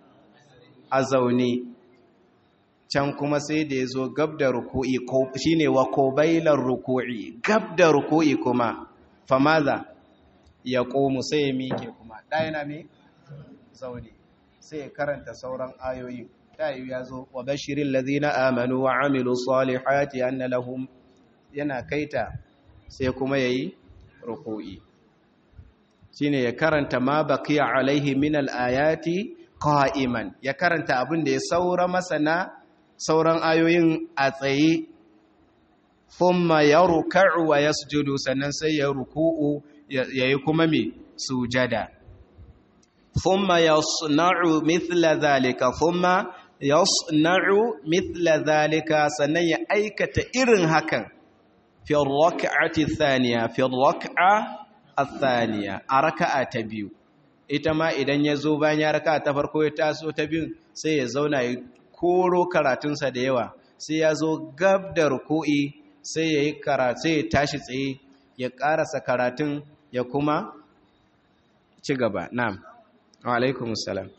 أزوني can kuma sai da ya zo gab da ruku'i shi ne wa kobailar ruku'i gab da ruku'i kuma famaza ya komu sai ya miƙe kuma ɗaya na mai zaune sai ya karanta sauran ayoyi ɗayu ya zo wa bashirin lazina amanu wa amilu salihati anna lahum yana kaita sai kuma ya yi ruku'i shi ne ya karanta ma baqiya alaihi min al'ayati qa'iman ya karanta abin da ya saura masana sauran ayoyin a tsaye thumma yarka'u wa yasjudu sannan sai ya ruku'u yayi kuma me sujada thumma yasna'u mithla zalika thumma yasna'u mithla zalika sannan ya aikata irin hakan fi rak'ati thaniya fi rak'a athaniya a raka'a ta biyu ita ma idan ya zo bayan ya raka'a ta farko ya taso ta biyu sai ya zauna ya koro karatunsa da yawa sai ya zo gab da ruku'i sai ya yi karatu ya tashi tsaye ya karasa karatun ya kuma ci gaba na'am wa alaikum salam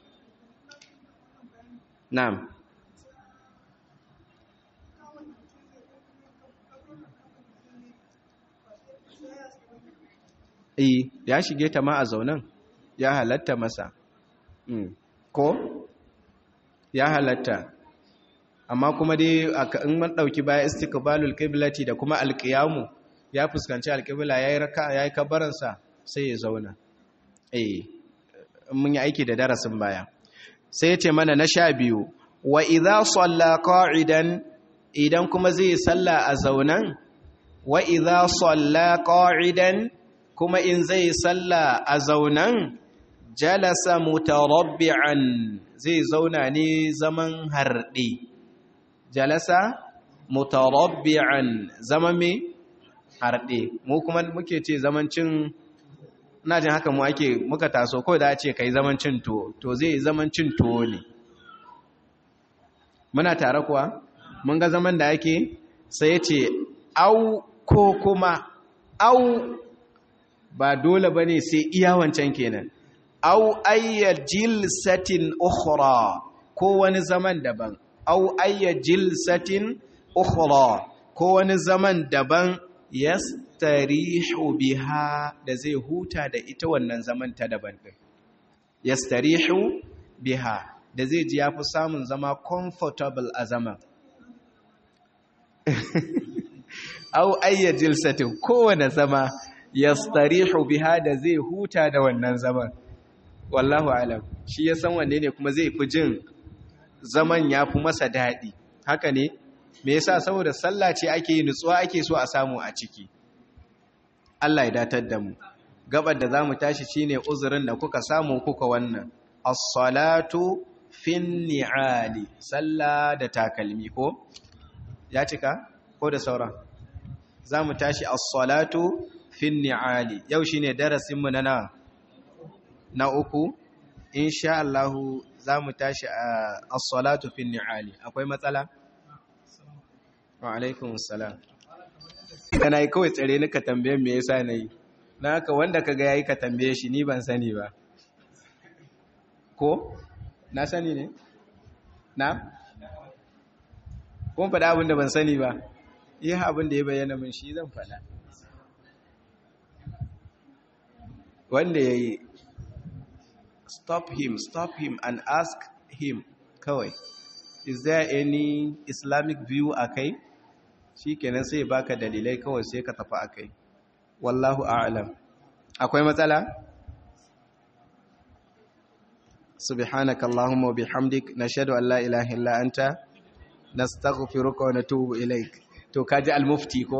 na'am eh ya shige ta ma a zaunan ya halatta masa ko ya halatta amma kuma dai in man dauki baya istiqbalul qiblati da kuma alqiyamu ya fuskanci alqibla yayi raka yayi kabarin sa sai ya zauna eh mun yi aiki da darasin baya sai yace mana na sha biyu wa idza salla qa'idan idan kuma zai salla a zaunan wa idza salla qa'idan kuma in zai salla a zaunan jalasa mutarabbi'an zai zauna ne zaman harɗe jalasa mutarabbi'an zaman me harɗe mu kuma muke ce zaman cin ina jin haka mu ake muka taso ko da ce kai zaman cin to to zai zaman cin to ne muna tare kuwa mun ga zaman da ake sai ce au ko kuma au ba dole bane sai iya wancan kenan au ayya jilsatin ukhra ko wani zaman daban au ayya jilsatin ukhra ko wani zaman daban yastarihu biha da zai huta da ita wannan zaman ta daban din yastarihu biha da zai ji yafi samun zama comfortable a zaman au ayya jilsatin kowane zama yastarihu biha da zai huta da wannan zaman wallahu alam shi ya san wanne ne kuma zai fi jin zaman ya fi masa daɗi haka ne me yasa saboda sallah ce ake yi nutsuwa ake so a samu a ciki Allah ya datar da mu gabar da zamu tashi shine uzurin da kuka samu kuka wannan as-salatu fin ni'ali sallah da takalmi ko ya cika ko da sauran zamu tashi as-salatu fin ni'ali yau shine darasin mu na nawa na uku insha Allah za mu tashi a as-salatu fi ni'ali akwai matsala wa alaikum assalam kana yi kawai tsare ni ka tambaye me yasa nayi na haka wanda kaga yayi ka tambaye shi ni ban sani ba ko na sani ne na kun faɗa abin da ban sani ba yi abin da ya bayyana min shi zan faɗa wanda ya yi stop him stop him and ask him kawai is there any islamic view akai shikenan sai baka dalilai kawai sai ka tafi akai wallahu a'lam akwai matsala subhanaka allahumma wa bihamdik nashhadu an la ilaha illa anta nastaghfiruka wa natubu ilaik to kaji al-mufti ko